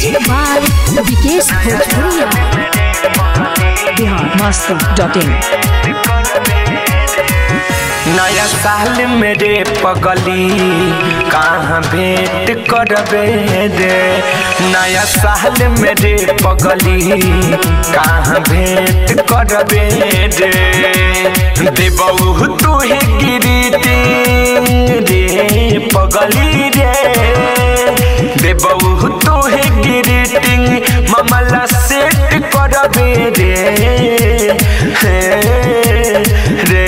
Music by Vikesh Bhojpuria. Bihar Masti dot in नया साल मेरे पगली कहाँ भेंट करबे रे नया साल मेरे पगली कहाँ भेंट करबे रे देबऊ तुहे गिरती रे पगली रे देबऊ तुहे गिरटिंग मामला सेट करबे रे हे रे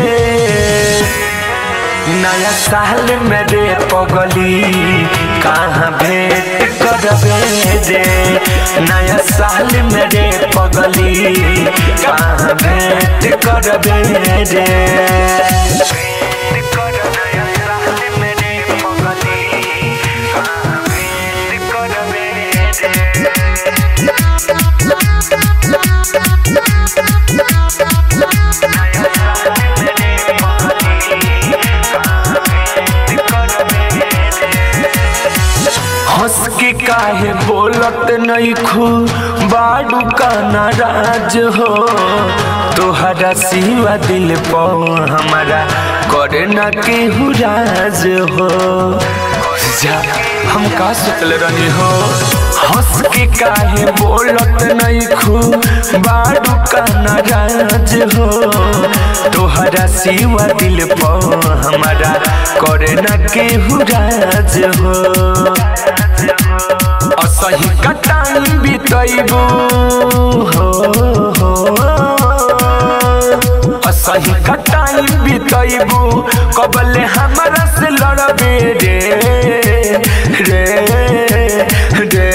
नया साल मेरे पगली कहाँ भेंट करबे रे नया साल मेरे पगली कहाँ भेंट करबे रे हंस के काहे बोलत नहीं खू बाडू का नाराज हो तोहरा सिवा दिल पो हमारा करे ना केहू राज हो जा हम का सोचल रही हो हंस के काहे बोलत नहीं खू बाडू का नाराज हो तोहरा सिवा दिल पो हमारा करे ना केहू राज हो असही का टाइम बितैबू हो हो असही का टाइम बितैबू कबले हमरा से लड़बे रे रे रे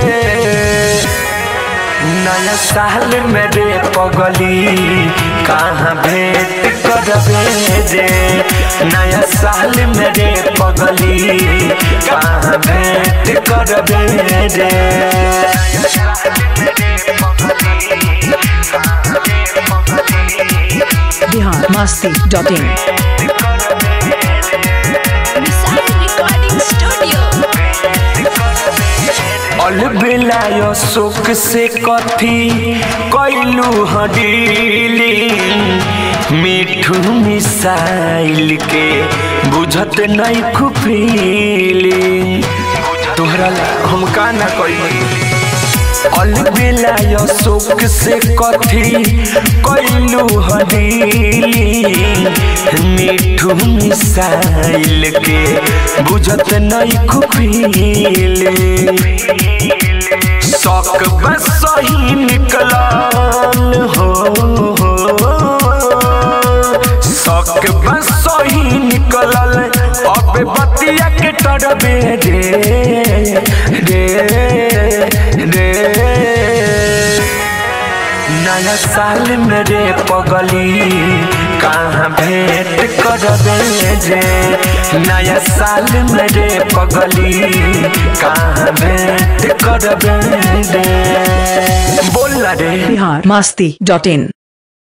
नया साल मेरे पगली कहाँ भेंट करबे रे नया साल मेरे पगली कहाँ भेंट करबे रे Bihar Masti dot in Missile Recording Studio. अलबेलाय शोक से कथी कैलू हडीली मिठू मिसाइल के बुझत नहीं खुफीली तोहरा ला हम का ना कैली अलबेलाय शोक से कथी कैलू हडीली मिठू मिसाइल के बुझत नहीं खुफीली शौक बस सही निकलल हो शौक बस सही निकलल अब बतिया के टरबे रे रे रे नया साल मेरे पगली कहाँ भेंट करबे रे नया साल मेरे पगली कहाँ भेंट करबे रे बोल रे बिहार मस्ती डॉट इन